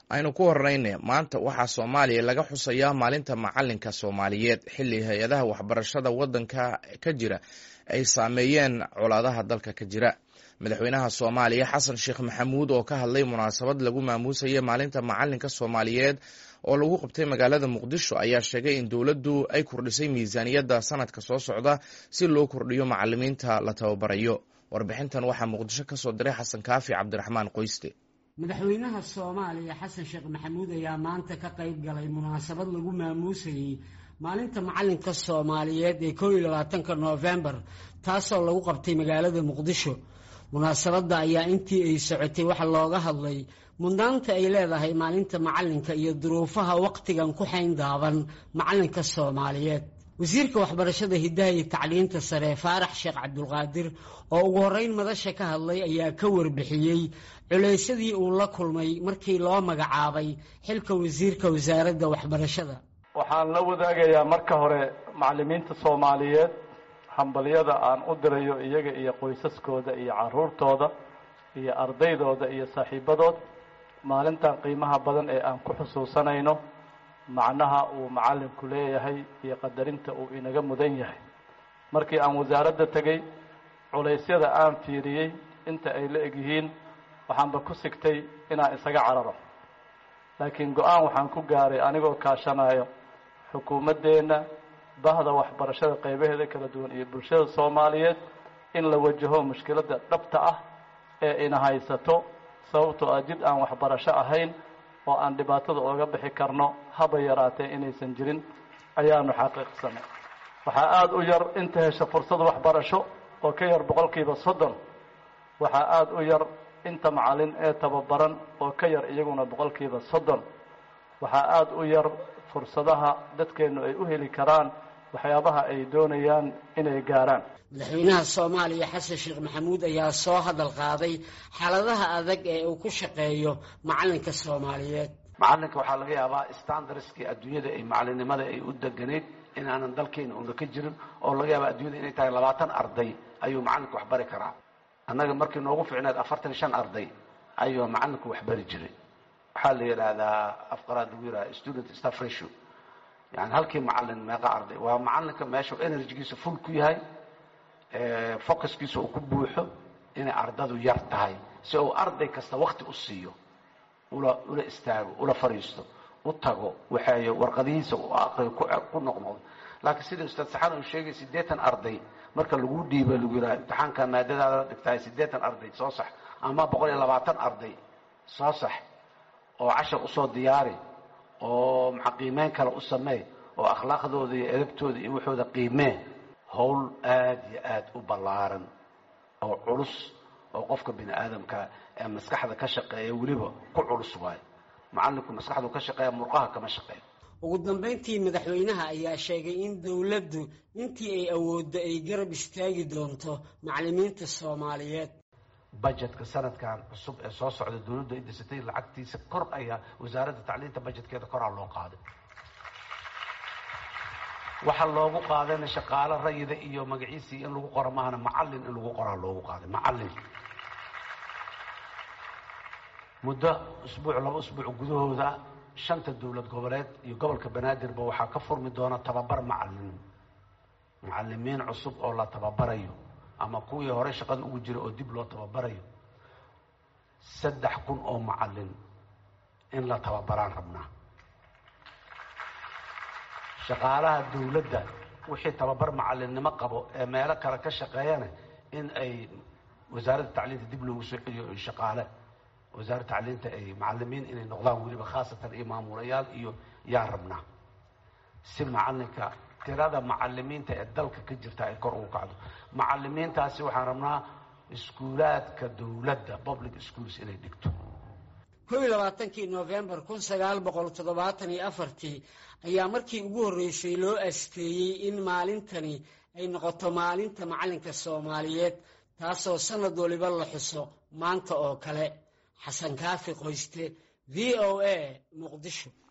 aynu ku horeyne maanta waxaa soomaaliya laga xusayaa maalinta macalinka soomaaliyeed xilli hay-adaha waxbarashada waddanka ka jira ay saameeyeen colaadaha dalka ka jira madaxweynaha soomaaliya xasan sheekh maxamuud oo ka hadlay munaasabad lagu maamuusaya maalinta macalinka soomaaliyeed oo lagu qabtay magaalada muqdisho ayaa sheegay in dowladdu ay kordhisay miisaaniyadda sanadka soo socda si loo kordhiyo macalimiinta la tababarayo warbixintan waxaa muqdisho ka soo diray xasan kaafi cabdiraxmaan qoyste madaxweynaha soomaaliya xasan sheekh maxamuud ayaa maanta ka qayb galay munaasabad lagu maamuusayey maalinta macalinka soomaaliyeed ee koob iyo labaatanka noofembar taasoo lagu qabtay magaalada muqdisho munaasabadda ayaa intii ay socotay waxa looga hadlay mudnaanta ay leedahay maalinta macalinka iyo duruufaha wakhtigan ku xayn daaban macalinka soomaaliyeed wasiirka waxbarashada hiddaha iyo tacliinta sare faarax sheekh cabdulqaadir oo ugu horreyn madasha ka hadlay ayaa ka warbixiyey culaysadii uu la kulmay markii loo magacaabay xilka wasiirka wasaaradda waxbarashada waxaan la wadaagayaa marka hore macalimiinta soomaaliyeed hambalyada aan u dirayo iyaga iyo qoysaskooda iyo caruurtooda iyo ardaydooda iyo saaxiibadood maalintan qiimaha badan ee aan ku xusuusanayno macnaha uu macalinku leeyahay iyo qadarinta uu inaga mudan yahay markii aan wasaaradda tegey culaysyada aan fiiriyey inta ay la egyihiin waxaanba ku sigtay inaan isaga cararo laakiin go-aan waxaan ku gaaray anigoo kaashanayo xukuumaddeenna bahda waxbarashada qaybaheeda kala duwan iyo bulshada soomaaliyeed in la wajaho mushkiladda dhabta ah ee ina haysato sababtoo ah jid aan waxbarasho ahayn oo aan dhibaatada ooga bixi karno haba yaraatee inaysan jirin ayaanu xaqiiqsanay waxaa aada u yar inta hesha fursad waxbarasho oo ka yar boqolkiiba soddon waxaa aada u yar inta macalin ee tababaran oo ka yar iyaguna boqolkiiba soddon waxaa aada u yar fursadaha dadkeennu ay u heli karaan waxyaabaha ay doonayaan inay gaaraan madaxweynaha soomaaliya xasan sheekh maxamuud ayaa soo hadal qaaday xaaladaha adag ee uu ku shaqeeyo macalinka soomaaliyeed macalinka waxaa laga yaabaa standardskii adduunyada ay macalinimada ay u deganayd inaanan dalkeena una ka jirin oo laga yaaba adduunyada inay tahay labaatan arday ayuu macalinku wax bari karaa annaga markii noogu ficneed afartan shan arday ayuu macalinku wax bari jiray waxaa la yidhaahdaa afqaraad lagu yidhahda student staff ratio yani halkii macalin meeqa arday waa macalinka meeshu energygiisa full ku yahay focuskiisa uu ku buuxo inay ardadu yar tahay si uu arday kasta wakti u siiyo ula ula istaago ula fadhiisto u tago waxeeyo warqadihiisa u aqriyo ku noqnoqdo laakiin sida ustaad saxan uu sheegay siddeetan arday marka lagu dhiibo lagu yidhaha imtixaanka maadadaada la dhigtahay siddeetan arday soo sax ama boqol iyo labaatan arday soo sax oo cashar usoo diyaari oo maxa qiimeyn kale u sameey oo akhlaaqdooda iyo edabtooda iyo waxooda qiimee howl aada iyo aada u ballaaran oo culus oo qofka bini aadamka ee maskaxda ka shaqeeya weliba ku culus waayo macalinku maskaxdu ka shaqeeya murqaha kama shaqeeyo ugu dambeyntii madaxweynaha ayaa sheegay in dowladdu intii ay awooddo ay garab istaagi doonto macalimiinta soomaaliyeed budgetka sanadkan cusub ee soo socda dowladdu ay dhisatay lacagtiisa kor ayaa wasaaradda tacliinta budgetkeeda koraa loo qaaday waxaa loogu qaadayna shaqaalo rayida iyo magaciisii in lagu qoro maahana macalin in lagu qoraa loogu qaaday macalin muddo usbuuc laba usbuuc gudahooda shanta dowlad goboleed iyo gobolka banaadirba waxaa ka furmi doona tababar macalin macalimiin cusub oo la tababarayo ama kuwii hore shaqada ugu jira oo dib loo tababarayo saddex kun oo macalin in la tababaraan rabnaa shaqaalaha dawladda wixii tababar macalinimo qabo ee meelo kale ka shaqeeyana in ay wasaaradda tacliinta dib loogu soo celiyo shaqaale wasaaradda tacliinta ay macalimiin inay noqdaan weliba khaasatan iyo maamulayaal iyo yaa rabnaa si macalinka tirada macalimiinta ee dalka ka jirta ay kor ugu kacdo macalimiintaasi waxaan rabnaa iskuulaadka dawladda public schools inay dhigto kow iyo labaatankii noofembar kun sagaal boqol toddobaatan iyo afartii ayaa markii ugu horreysay loo asteeyey in maalintani ay noqoto maalinta macalinka soomaaliyeed taasoo sanad waliba la xuso maanta oo kale xasan kaafi qoyste v o a muqdisho